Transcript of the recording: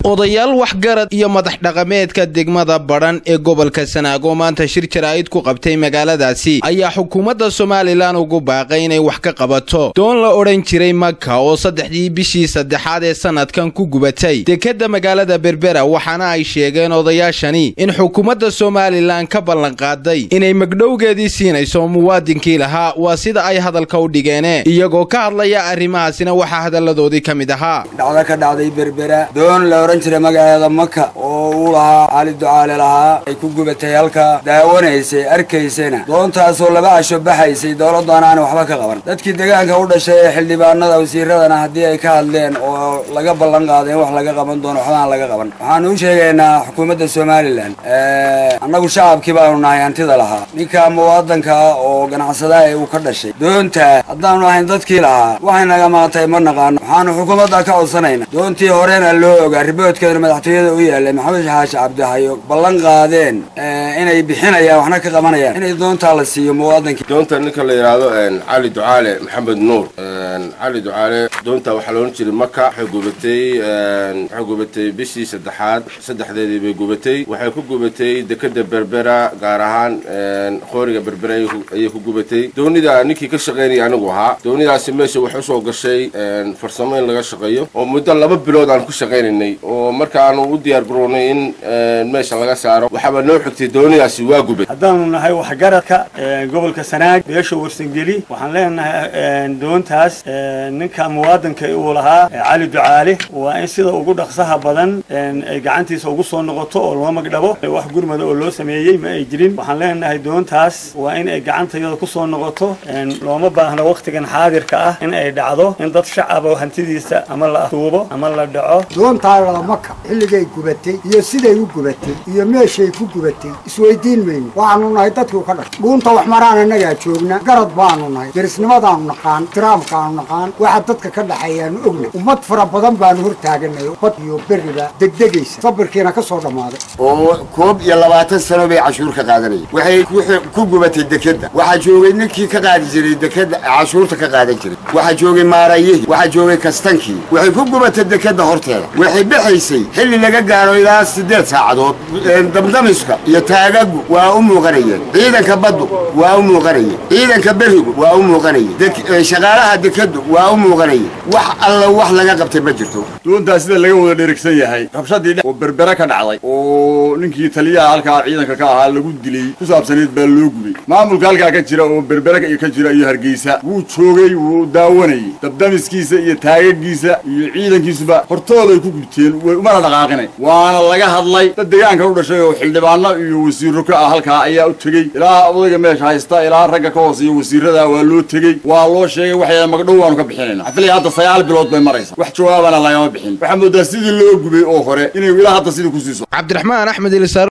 odayaal waxgarad iyo madax dhaqameedka degmada badhan ee gobolka sanaago maanta shir jaraa'id ku qabtay magaaladaasi ayaa xukuumadda somalilan ugu baaqay inay wax ka qabato doon la odhan jiray maka oo saddexdii bishii saddexaad ee sanadkan ku gubatay dekedda magaalada berbera waxaana ay sheegeen odayaashani in xukuumadda somalilan ka ballanqaaday inay magdhowgeedii siinayso muwaadinkii lahaa waa sida ay hadalka u dhigeene iyagoo ka hadlaya arrimahaasina waxaa hadalladoodii ka mid ahaa dhacdo ka dhacday berbera doon la odhan jiray magaceeda maka oo uu lahaa cali ducaale lahaa ay ku gubatay halka daawanaysay arkaysayna doontaasoo laba casho baxaysay dowladdaana aan waxba ka qaban dadkii deegaanka u dhashay ee xildhibaanada wasiiradana haddii ay ka hadleen oo laga ballan qaaday in wax laga qaban doono waxba aan laga qaban waxaanu u sheegaynaa xukuumadda somalilan annagu shacabkii baanu nahay hantida lahaa ninka muwaadanka oo ganacsadaha ee uu ka dhashay doontaa haddaanu ahayn dadkii lahaa waxay naga maatay ma naqaano waxaanu xukuumadda ka codsanayna doontii horena loo ogaa riboodkeedana madaxtooyada u yaalay maxamed xaashi cabdihayo ballan qaadeen inay bixinayaan waxna ka qabanayaan inay doontaa la siiyo muwaadankii doonta ninka la yidhaahdo cali ducaale maxamed nuur cali ducaale doonta waxaa laodhan jiray maka waxay gubatay waxay gubatay bishii saddexaad saddexdeedii bay gubatay waxay ku gubatay dekeda berbera gaar ahaan qooriga berbera ayay ku gubatay doonida ninkii ka shaqaynaya anigu ahaa doonidaasi meesha waxay usoo gashay farsamo in laga shaqeeyo oo muddo laba bilood aan ku shaqaynaynay oo markaanu u diyaar garownay in meesha laga saaro waxaaba noo xigtay doonidaasi waa gubay haddaanu nahay waxgaradka gobolka sanaag beesha warsangeli waxaan leenahay doontaas ninka muwaadanka uu lahaa cali ducaale waa in sida ugu dhaqsaha badan ay gacantiisa ugu soo noqoto oo loo magdhabo wax gurmada oo loo sameeyey ma ay jirin waxaan leenahay doontaas waa in ay gacantayada kusoo noqoto looma baahno waktigan xaadirka ah in ay dhacdo in dad shacaba hantidiisa ama la tuubo ama la dhaco doontaa maka xilligay gubatay iyo siday u gubatay iyo meeshay ku gubatay isweydiin mayno waxaanu nahay dadkii ka dhashay dhuunta wax maraan annagaa joogna garad baanu nahay derisnimadaanu naqaan tiraamkaanu naqaan waxa dadka ka dhaxeeyaanu ogna ummad fara badan baanu hor taaganay bad iyo berriba degdegaysa sabirkiina ka soo dhammaaday oo koob iyo labaatan sano bay cashuur ka qaadanayeen waxay ku gubatay dekedda waxaa joogay ninkii ka qaadi jiray dekedda cashuurta ka qaadan jiray waxaa joogay maarayihii waxaa joogay kastankii waxay ku gubatay dekedda horteeda waxay bixaysay xilli laga gaaro ilaa siddeed saacadood damdamiska iyo taagagu waa u muuqanayeen ciidanka baddu waa u muuqanayeen ciidanka berigu waa u muuqanayeen shaqaalaha dekeddu waa u muuqanayeen wax alla wax laga qabtay ma jirto doontaa sida laga wada dherigsan yahay rabshadii oo berbere ka dhacday oo ninkii taliyaha halkaa ciidanka ka ahaa lagu dilay ku saabsanayd baa loo gubay maamulka halkaa ka jira oo berbere ka jira iyo hargeysa wuu joogay wuu daawanayay dabdamiskiisa iyo taagagiisa iyo ciidankiisuba hortooday ku gubteen umana dhaqaaqinay waana laga hadlay dad deegaanka u dhashay oo xildhibaano iyo wasiiro ka ah halkaa ayaa u tegey ilaa odayga meesha haysta ilaa ragga ka hooseeya wasiirada waa loo tegey waa loo sheegay waxay magdhow waanu ka bixinayna xafilaya hadda sagaal bilood bay maraysa wax jawaabana lagama bixin waxaa moodaa sidii loo gubay oo hore inay ilaa hadda sidii ku siiso cabdiraxmaan axmed